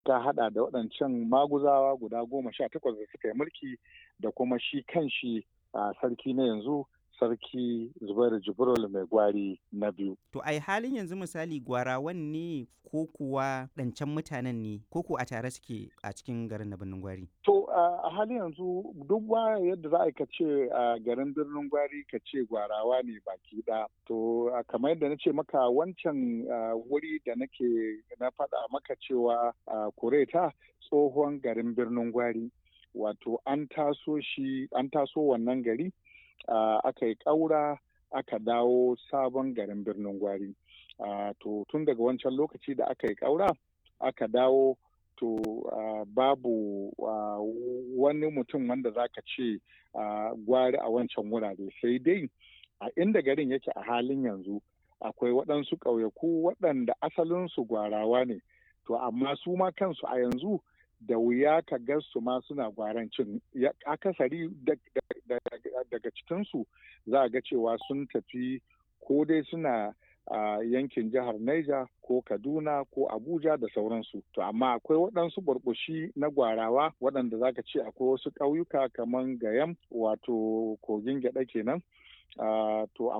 ta hada da waɗancan maguzawa guda goma sha takwas da suka yi mulki da kuma shi kan shi a sarki na yanzu sarki zubairu jibril mai gwari na biyu. To ai halin yanzu misali gwarawan ne ko kuwa ɗancan mutanen ne ko ku a tare suke a cikin garin na birnin gwari? To a halin yanzu duk ba yadda za a ka ce a garin birnin gwari ka ce gwarawa ne baki ɗaya. To kamar yadda na ce maka wancan wuri da nake na faɗa maka cewa kureta tsohon garin birnin gwari. Wato an taso shi an taso wannan gari Uh, aka yi ƙaura aka dawo sabon garin birnin gwari uh, to tun daga wancan lokaci da aka yi ƙaura aka dawo to uh, babu wani mutum wanda za ka ce gwari a wancan wurare sai dai a inda garin yake a halin yanzu akwai waɗansu ƙauyaku waɗanda asalinsu gwarawa ne to amma su ma kansu a yanzu da wuya ka ga su ma suna gwarancin akasari daga cikinsu za a ga cewa sun tafi ko dai suna a yankin jihar Niger ko Kaduna ko Abuja da sauransu. To amma akwai waɗansu burbushi na gwarawa waɗanda za ka ce akwai wasu ƙauyuka kamar Gayam wato kogin gyaɗa kenan. Uh, to